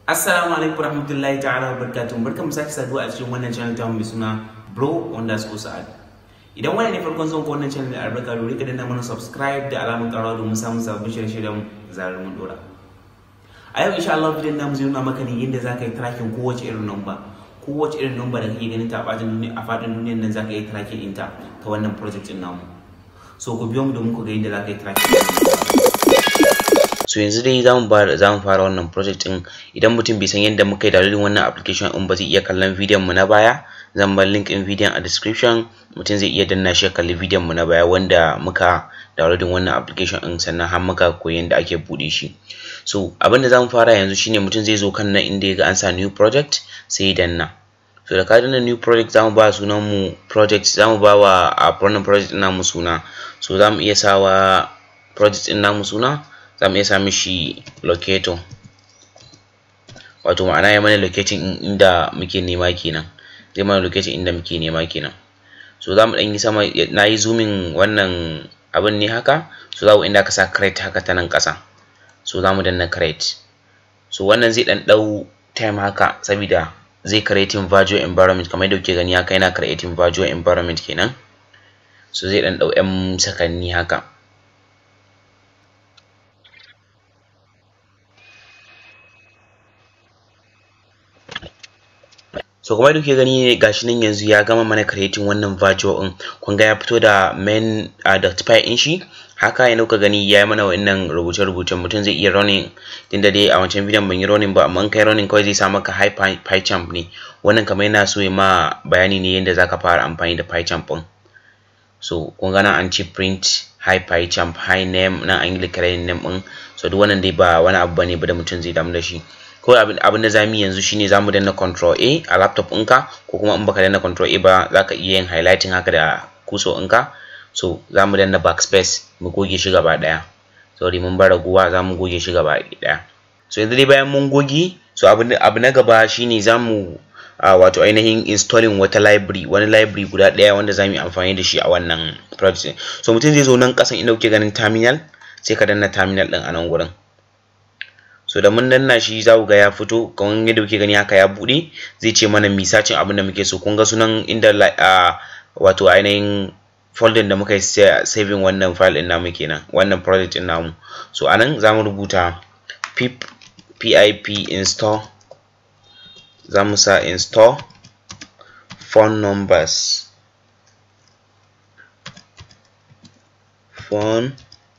Assalamu alaikum warahmatullahi ta'ala wabarakatuh barkamu sake saduwa a cikin wannan channel ta mai suna Bro underscore Sa'ad. Idan wannan ne farkon zuwan wannan channel da albarka dole ka danna mana subscribe da alamun karawa domin samun sabbin shirye-shiryen zarar mun dora. A yau insha Allah bidiyon namu zai nuna maka ne yadda zaka yi tracking kowace irin number. Kowace irin number da kake ganin ta a fadin duniya a fadin duniyar nan zaka yi tracking ɗinta ta wannan project ɗin namu. So ku biyo mu domin ku ga yadda zaka yi tracking so yanzu dai zamu fara zamu fara wannan project din idan mutum bai san yadda muka yi downloading wannan application din ba zai iya kallon bidiyon mu na baya zan bar link in bidiyon a description mutum zai iya danna shi ya kalli bidiyon mu na baya wanda muka downloading wannan application din sannan har muka koyi yadda ake bude shi so abin da zamu fara yanzu shine mutum zai zo kan nan inda ya ga an sa new project sai ya danna so da ka danna new project zamu ba sunan mu project zamu ba wa a wannan project din namu suna so zamu iya sawa project din namu suna za mu iya sa mishi locator wato ma'ana ya mana locating inda muke nema kenan zai mana locating inda muke nema kenan so za mu ɗan yi sama na yi zooming wannan abin ne haka so za mu inda ka sa crate haka ta nan ƙasa so za mu danna crate so wannan zai ɗan ɗau time haka saboda zai creating virtual environment kamar yadda kuke gani haka yana creating virtual environment kenan so zai ɗan ɗau 'yan sakanni haka so kuma da kuke gani gashi nan yanzu ya gama mana creating wannan virtual din kun ga ya fito da main uh, in shi haka yana kuka gani ya yi mana wannan rubuce rubucen mutum zai iya running din da dai a wancan bidiyon ban yi running ba amma kai running kawai zai sa maka high pychamp ne wannan kamar yana so ya ma bayani ne yadda zaka fara amfani da pychamp din so kun ga nan an ce print high pychamp high name nan an yi declaring name din so duk wannan dai ba wani abu bane ba da mutum zai damu da shi kawai abin da zamu yanzu shine zamu danna control A a laptop ɗinka ko kuma in baka danna control A ba zaka iya yin highlighting haka da kuso ɗinka so zamu danna backspace mu goge shi gaba ɗaya sorry mun bar raguwa zamu goge shi gaba ɗaya so yanzu dai bayan mun goge so abu na gaba shine zamu uh, wato ainihin installing wata library wani library guda ɗaya wanda zamu yi amfani da shi a wannan project so mutum zai zo nan ƙasan inda kuke ganin terminal sai ka danna terminal ɗin a nan gurin so da mun danna shi za ku ga ya fito kamar yadda kuke gani haka ya buɗe zai ce mana misacin abin da muke so kun ga sunan inda uh, wato ainihin folder da muka yi saving wannan file ɗin namu kenan wannan project ɗin namu so anan za mu rubuta pip pip install za mu sa install phone numbers phone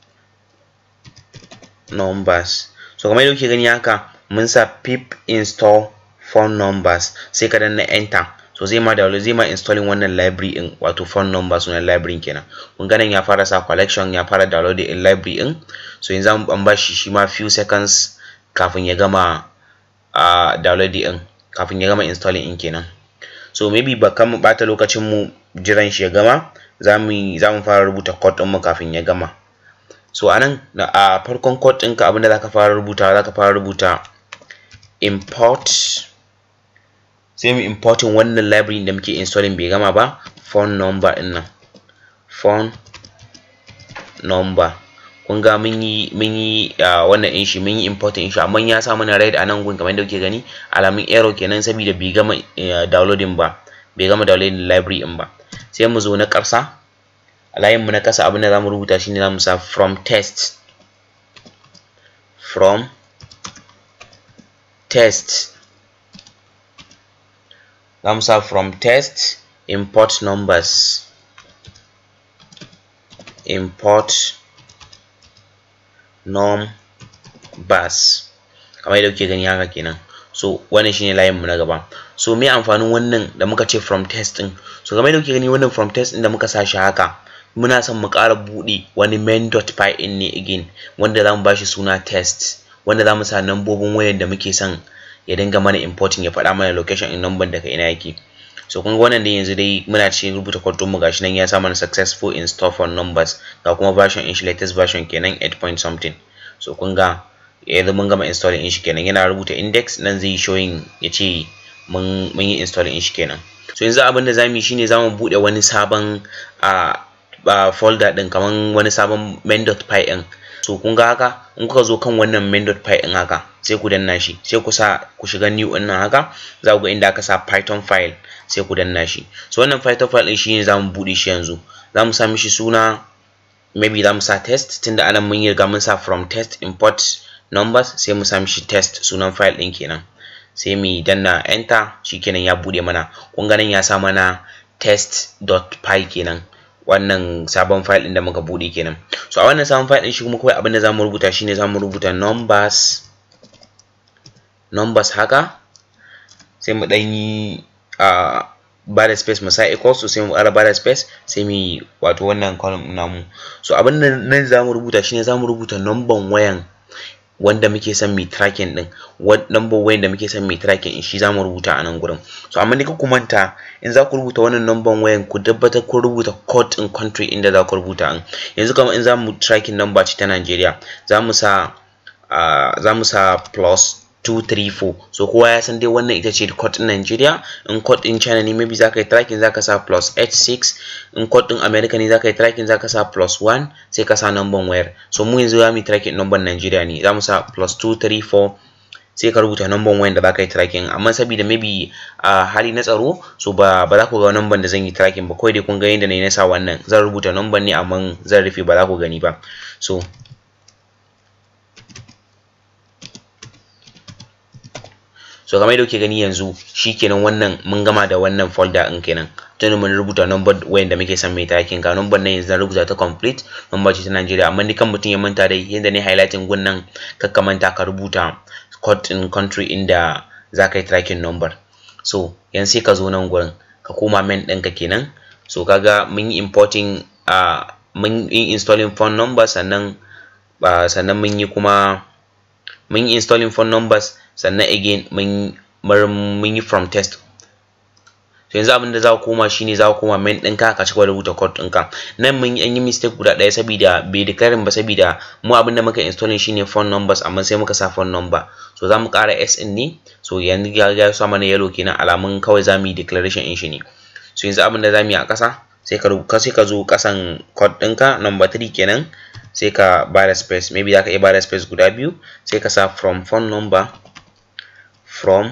numbers so kamar yadda kuke gani haka mun sa pip install phone numbers sai ka danna enter so zai ma download zai ma installing wannan library din wato phone numbers sunan library kenan kun ganin ya fara sa collection ya fara download din library din so yanzu an ban bashi shi ma few seconds kafin ya gama uh, download din kafin ya gama installing din kenan so maybe ba kan mu bata lokacin mu jiran shi ya gama zamu zamu fara rubuta code din mu kafin ya gama so anan a farkon code ɗinka abinda zaka fara rubuta zaka fara rubuta import sai mu importing wannan library da muke installing bai gama ba phone number ɗin nan phone number kun ga mun yi mun yi wannan ɗin shi mun yi importing ɗin shi amma ya sa mana red a nan gun kamar yadda kuke gani alamun error kenan saboda bai gama downloading ba bai gama downloading library ɗin ba sai mu zo na ƙarsa a layinmu na ƙasa abin da za mu rubuta shine za mu sa from test from test za mu sa from test import numbers import numbers kamar yadda kuke gani haka kenan so wannan shine layinmu na gaba so me amfanin wannan da muka ce from test din so kamar yadda kuke gani wannan from test din da muka sa shi haka muna son mu ƙara buɗe wani main.py in ne again wanda za mu bashi suna test wanda za mu sa nambobin wayar da muke son ya dinga mana importing ya faɗa mana location in number daga ina yake so kun ga wannan dai yanzu dai muna cikin rubuta code mu gashi nan ya sa mana successful install for numbers ga kuma version in shi latest version kenan 8 point something so kun ga yanzu mun gama installing in shi kenan yana rubuta index nan zai showing ya ce mun yi installing in shi kenan so yanzu abin da zamu yi shine zamu buɗe wani sabon a uh, folder din kaman wani sabon main.py din so kun ga haka in kuka zo kan wannan main.py din haka sai ku danna shi sai ku sa ku shiga new din nan haka za ku ga inda aka sa python file sai ku danna shi so wannan python file din shine zamu bude shi yanzu zamu sa mishi suna maybe zamu sa test tunda anan mun yi riga mun sa from test import numbers sai mu sa mishi test sunan file din kenan sai mu danna enter shikenan ya bude mana kun ga nan ya sa mana test.py kenan wannan sabon file din da muka bude kenan so a wannan sabon file din shi kuma kawai abin da zamu rubuta shine zamu rubuta numbers numbers haka sai mu dan yi a ba da space mu sa equals to sai mu ƙara ba da space sai mu wato wannan column namu so abin da nan zamu rubuta shine zamu rubuta number wayan wanda muke son mai tracking din number wayan da muke son mai tracking din shi zamu rubuta a nan gurin so amma ni ku manta in za ku rubuta wannan number wayan ku tabbatar ku rubuta code in country inda za ku rubuta in yanzu kamar in zamu tracking number ce ta Najeriya zamu sa uh, zamu sa plus 234 so kowa ya san dai wannan ita ce code din Nigeria in code din China ne maybe zaka yi tracking zaka sa plus 86 in code din America ne zaka yi tracking zaka sa plus 1 sai ka sa number wayar so mu yanzu zamu yi tracking number Nigeria ne zamu sa plus 234 sai ka rubuta number wayar da zaka yi tracking amma saboda maybe a uh, hali na tsaro so ba ba za ku ga number da zan yi tracking ba kawai dai kun ga yadda na yi na sa wannan zan rubuta number ne amma zan rufe ba za ku gani ba so so kamar yadda kuke gani yanzu shikenan wannan mun gama da wannan folder din kenan tun mun rubuta number wayan da muke son mai tracking ga number nan yanzu zan rubuta ta complete number ce ta Najeriya amma ni kan mutum ya manta dai yanda ne highlighting gun nan kakka manta ka rubuta code in country inda za ka yi tracking number so yanzu sai ka zo nan gurin ka koma main ɗinka kenan so kaga mun yi importing uh, mun yi installing phone number sannan uh, sannan mun yi kuma mun yi installing phone numbers sannan again mun mun yi from test so yanzu abin da za ku koma shine za ku koma main ɗinka ka cigaba da rubuta code ɗinka nan mun yi an yi mistake guda ɗaya saboda bai declaring ba saboda mu abin da muka installing shine phone numbers amma sai muka sa phone number so za mu ƙara s in ne so yanzu ya ya sa mana yellow kenan alamun kawai za mu yi declaration in shi ne so yanzu abin da za mu yi a ƙasa sai ka rubuta sai ka zo ƙasan code ɗinka number 3 kenan sai ka bada space maybe za ka iya bada space guda biyu sai ka sa from phone number from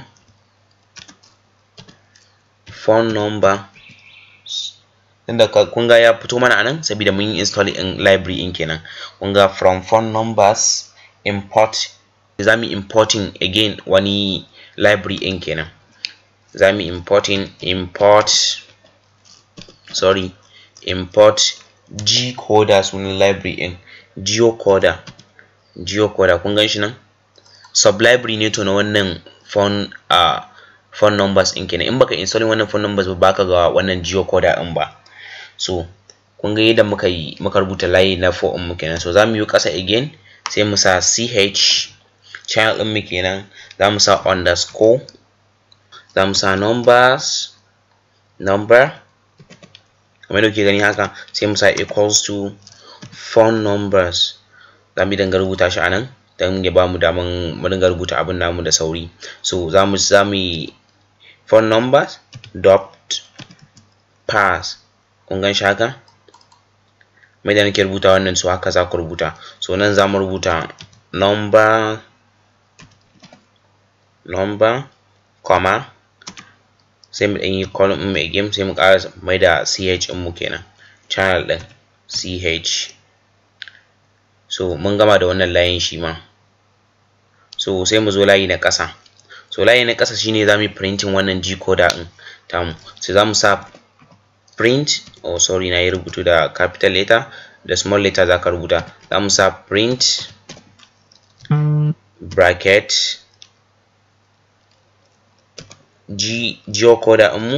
phone number inda kun ga ya fito mana anan saboda mun yi install in library in kenan kun ga from phone numbers import za mu importing again wani library in kenan za mu importing import sorry import gcoder sunan library in geocoder geocoder kun gan shi nan sublibrary ne to na wannan phone uh, phone numbers in kenan in baka installing wannan phone numbers ba baka ga wannan geocoder in ba so kun ga yadda muka yi muka rubuta layi na for mu kenan so zamu yi ƙasa again sai mu sa ch channel din mu kenan zamu sa underscore zamu sa numbers number kamar da kuke gani haka sai mu sa equals to phone numbers zamu dinga rubuta shi anan don ya ba mu daman mu dinga rubuta abin namu da sauri so za mu za mu yi phone numbers dot pass kun gan shi haka mai da nake rubuta wannan so haka za ku rubuta so nan za mu rubuta number number comma sai mu ɗan yi column ɗin mai game sai mu ƙara mai da ch ɗin mu kenan channel ɗin ch so mun gama da wannan layin shi ma so sai mu zo layi na ƙasa so layi na ƙasa shine za mu yi printing wannan decoder ɗin tamu so za mu sa print oh sorry na yi rubutu da capital letter da small letter za ka rubuta za mu sa print bracket g geocoder ɗinmu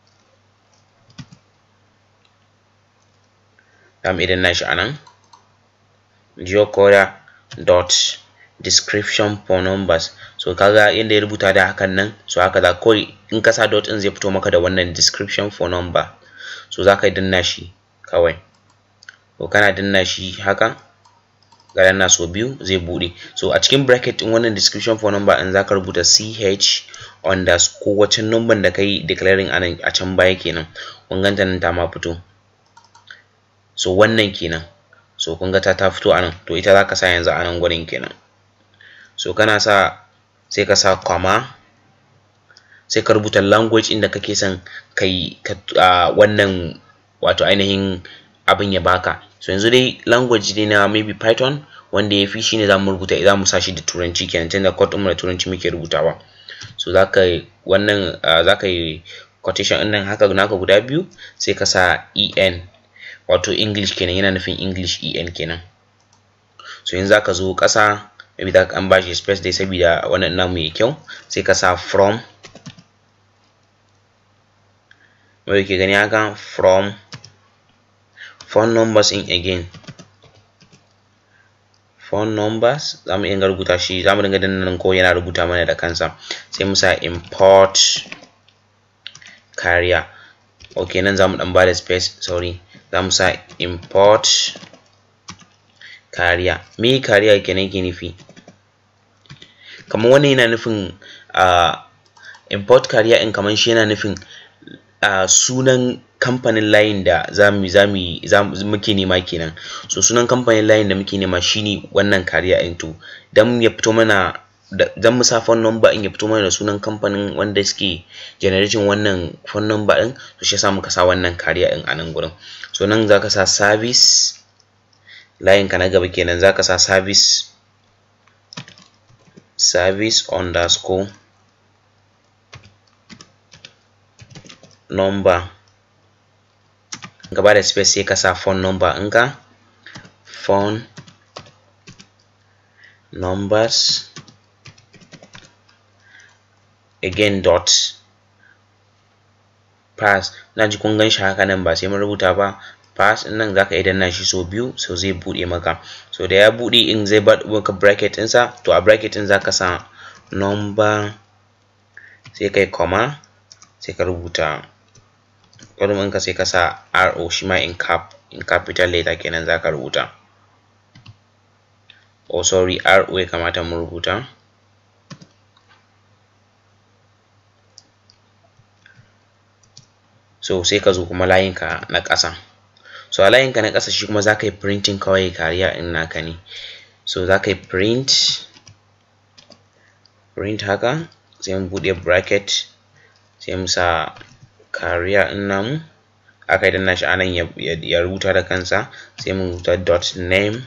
za mu idan nashi a nan geocoder dot description for numbers so kaga yadda ya rubuta da hakan nan so haka za kawai in ka sa dot in zai fito maka da wannan description for number so za ka danna shi kawai to kana danna shi haka ga danna so biyu zai bude so a cikin bracket din wannan description for number in za ka rubuta ch underscore wacce number da kai declaring anan a can baya kenan kun ganta nan ta ma fito so wannan kenan so kun ga ta ta fito anan to ita zaka sa yanzu anan gurin kenan so kana sa sai ka sa comma sai ka rubuta language inda kake son kai uh, wannan wato ainihin abin ya baka so yanzu dai language ne na maybe python wanda ya fi shine za mu rubuta za mu sa shi da turanci kenan tunda code ɗin da turanci muke rubutawa so za ka wannan uh, za ka yi quotation ɗin nan haka naka guda biyu sai ka sa en wato english kenan yana nufin english en kenan so yanzu za ka zo ƙasa maybe za ka an bashi space dai saboda wannan namu ya kyau sai ka sa from wanda ke gani haka from phone numbers in again phone numbers za mu iya rubuta shi za mu dinga danna nan ko yana rubuta mana da kansa sai mu sa import carrier ok nan za mu dan bada space sorry za mu sa import carrier me carrier kenan ke nufi kamar wannan yana nufin uh, import carrier in kamar shi yana nufin uh, sunan kamfanin layin da zamu zamu muke nema kenan so sunan kamfanin layin da muke nema shine wannan kariya in to dan ya fito mana dan mu sa phone number in ya fito mana da sunan kamfanin wanda suke generating wannan phone number din to shi yasa muka sa wannan kariya din a nan gurin so nan zaka sa service layin ka na gaba kenan zaka sa service service underscore number gaba da space sai ka sa phone number ɗinka phone numbers again dot pass na ji kun gan shi haka nan ba sai mun rubuta ba pass ɗin nan zaka iya danna shi sau biyu so zai buɗe maka so da ya buɗe in zai bar maka bracket ɗinsa to a bracket ɗin zaka sa number sai kai comma sai ka rubuta column ɗinka sai ka sa RO shi ma in cap in capital letter kenan za ka rubuta oh sorry RO ya kamata mu rubuta so sai ka zo kuma layinka na ƙasa so a layinka na ƙasa shi kuma za ka yi printing kawai kariya in naka ne so za ka yi print print haka sai mu buɗe bracket sai mu sa kariya in namu aka danna shi anan ya rubuta da kansa sai mu rubuta dot name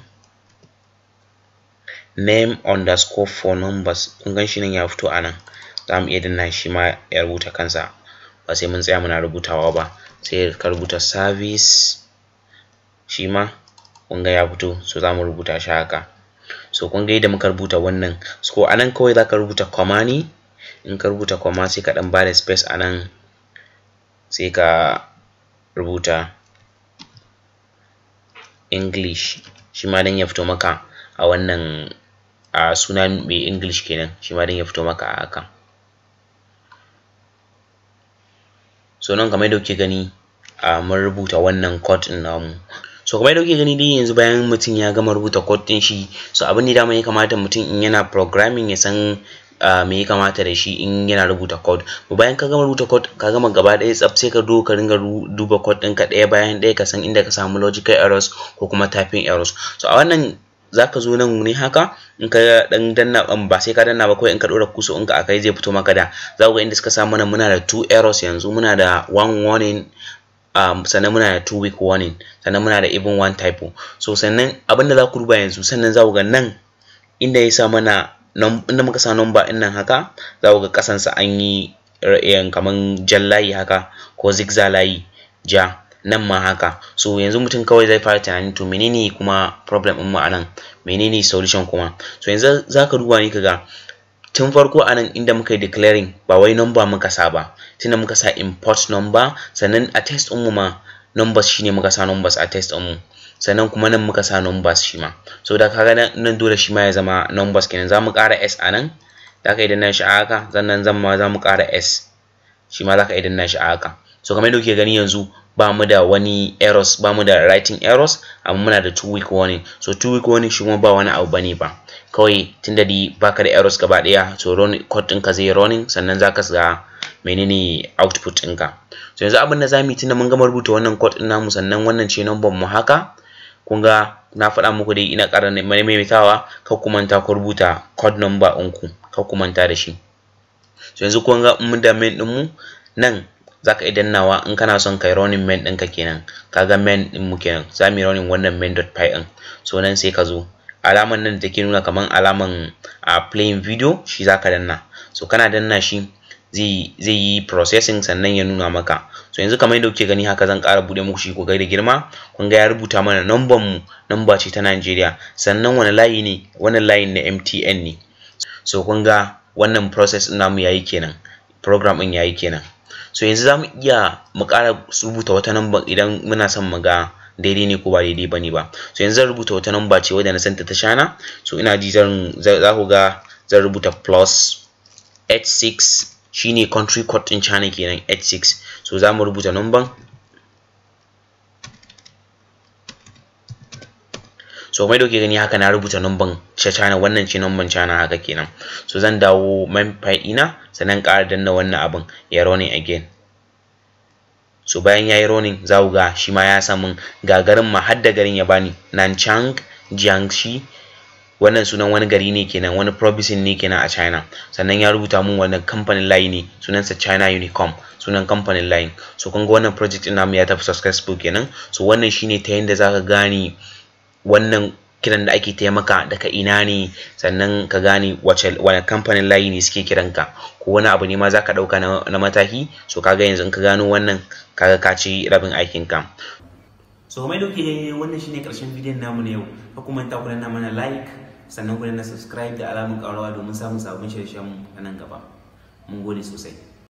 name underscore for numbers kun gan shi nan ya fito anan za mu iya danna shi ma ya rubuta kansa ba sai mun tsaya muna rubutawa ba sai ka rubuta service shi ma kun ga ya fito so za mu rubuta shi haka so kun ga yadda muka rubuta wannan so anan kawai za ka rubuta comma ne in ka rubuta comma sai ka ɗan ba da space anan sai ka rubuta English shi ma dan ya fito maka a wannan a suna mai English kenan shi ma dan ya fito maka a haka so nan kamar yadda kuke gani a mun rubuta wannan code ɗin namu so kamar yadda kuke gani dai yanzu bayan mutum ya gama rubuta code ɗin shi so abin da dama ya kamata mutum in yana programming ya san Uh, me ya kamata da shi in yana rubuta code bayan ka gama rubuta code ka gama gaba ɗaya tsaf sai ka zo ka ringa duba code ɗinka ɗaya bayan ɗaya ka san inda ka samu logical errors ko kuma typing errors so a wannan zaka zo nan ne haka in ka dan danna ba sai ka danna ba kawai in ka ɗora kuso in ka akai zai fito maka da za ku ga inda suka samu mana muna da two errors yanzu muna da one warning um, sannan muna da two week warning sannan muna da even one typo so sannan abinda za ku duba yanzu sannan za ku ga nan inda ya sa mana inda muka sa number ɗin nan haka za ku ga ƙasansa an yi kaman jan layi haka ko zigzag layi ja nan ma haka so yanzu mutum kawai zai fara tunanin to menene kuma problem ɗin mu anan menene solution kuma so yanzu za ka duba ne ka ga tun farko anan inda muka yi declaring ba wai number muka sa ba tunda muka sa import number sannan a test ɗin mu ma numbers shine muka sa numbers a test ɗin mu sannan kuma nan muka sa numbers shi ma so da kaga nan dole shi ma ya zama numbers kenan za mu ƙara s a nan da ka idan shi a haka sannan zan ma za mu ƙara s shi ma za ka idan shi a haka so kamar yadda kuke gani yanzu ba mu da wani errors ba mu da writing errors amma muna da two week warning so two week warning shi kuma ba wani abu bane ba kawai tunda di baka da errors gaba ɗaya so code ɗinka zai running sannan za ka ga menene output ɗinka so yanzu abin da za mu yi tunda mun gama rubuta wannan code ɗin namu sannan wannan ce number mu haka kun ga na faɗa muku dai ina ƙara maimaitawa kar ku manta ku rubuta code number ɗinku kar ku manta da shi so yanzu kun ga mun da main ɗinmu nan zaka iya dannawa in kana son kai running main ɗinka kenan kaga main ɗin mu kenan za mu yi running wannan main.py ɗin so nan sai ka zo alaman nan da take nuna kaman alaman a playing video shi zaka danna so kana danna shi zai zai yi processing sannan ya nuna maka so yanzu kamar yadda kuke gani haka zan ƙara buɗe muku shi ku ga da girma kun ga ya rubuta mana number mu number ce ta Najeriya sannan wani layi ne wannan layin na MTN ne so kun ga wannan process ɗin namu yayi kenan program ɗin yayi kenan so yanzu za mu iya mu ƙara rubuta wata number idan muna son mu ga daidai ne ko ba daidai ba ne ba so yanzu zan rubuta wata number ce wadda na santa ta shana so ina ji zan za ku ga zan rubuta plus 86 shine country code ɗin China kenan 86 so za mu rubuta number so mai dauke gani haka na rubuta numban ta China wannan ce numban China haka kenan so zan dawo main file ɗina sannan ƙara danna wannan abin ya running again so bayan yayi running za ku ga shi ma ya samu gagarin ma har da garin ya bani Nanchang Jiangxi wannan sunan wani gari ne kenan wani province ne kenan a China sannan ya rubuta mun wannan kamfanin layi ne sunansa China Unicom sunan kamfanin layin so kun ga wannan project ɗin namu ya tafi successful kenan so wannan shine ta yanda zaka gane wannan kiran da ake taimaka daga ina ne sannan ka gane wace wani kamfanin layi ne suke kiranka ko wani abu ne ma zaka ɗauka na, na mataki so kaga yanzu in ka gano wannan kaga ka ci rabin aikin ka so mai dauke ne wannan shine karshen bidiyon namu na yau ka kuma ta kula na mana like sannan ku na subscribe da alamun ƙarawa domin samun sabon shirye-shiryen mu a nan gaba mun gode sosai